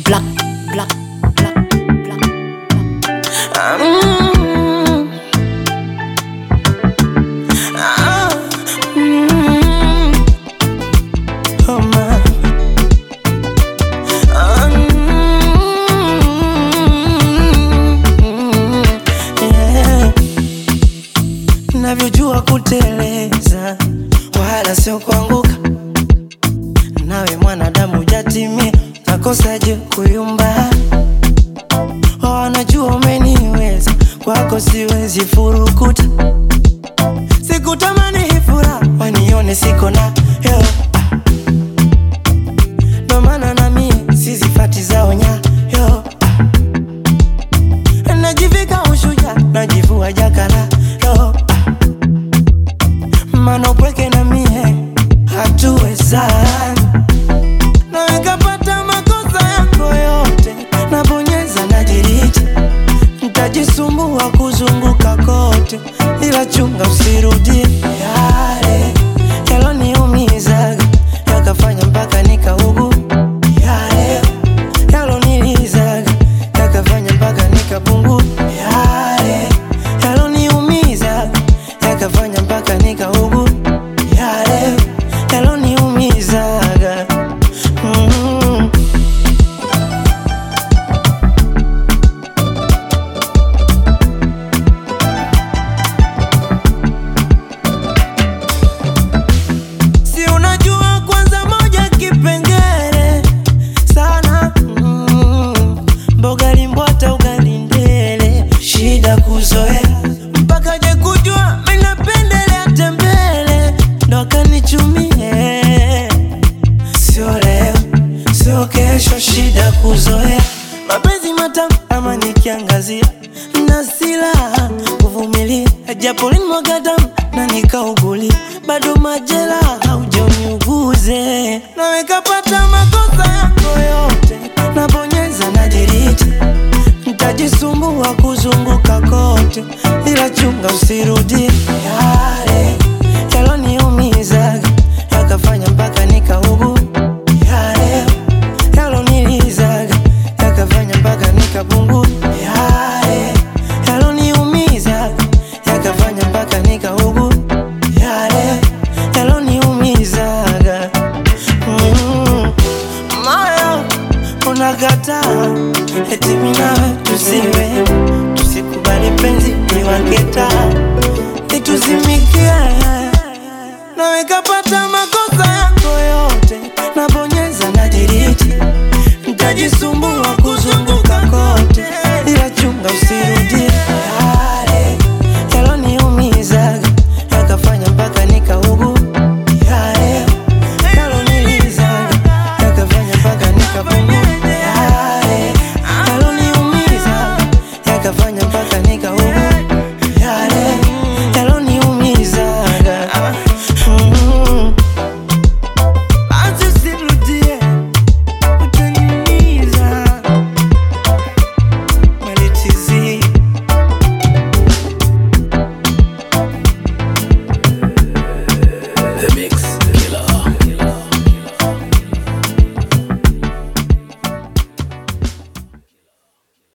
Black, black, black, black, black. Mm. Ah, mm. Oh, man. Ah, mm. Yeah. Navyojua kuteleza wala sio kuanguka, nawe mwanadamu jatimia, nakosaje kuyumba? Wanajua umeniweza, kwako siwezi furukuta, sikutamani hii furaha wanione siko na yo ndo maana na mie sizifati zao nyayo najivika ushuja najivua jakala yo mana upweke na mie hatuwezani naweka pata makosa yako yote nabonyeza nadiriti ntajisumbua kuzunguka kote ila chunga usirudie yale yaloniumizaga yakafanya mpaka nikaugu yale yalonilizaga yakafanya mpaka nikapungu yale yaloniumizaga yakafanya mpaka nikaugu yale yaloniumizaga mm. si unajua kwanza moja kipengele sana mm. mboga limbwata ugali ndele shida kuzoea mpaka je kujua minapendelea tembele ndo akanichumie sio leo sio kesho shida kuzoea mapenzi matamu ama nikiangazia na silaha kuvumilia japo linimwaga damu na nikauguli bado majela haujaniuguze naweka pata makosa yako yote nabonyeza na diriti ntajisumbua kuzunguka kote ila chunga usirudie yale yaloniumizaga yakafanya mpaka nikaugu yale yalonilizaga yakafanya mpaka nikapungu yale yaloniumizaga yakafanya mpaka nikaugu yale yaloniumizaga mm. moyo unakataa eti minawe tusiwe tusikubali penzi niwaketa nituzimikie naweka pata makosa yako yote nabonye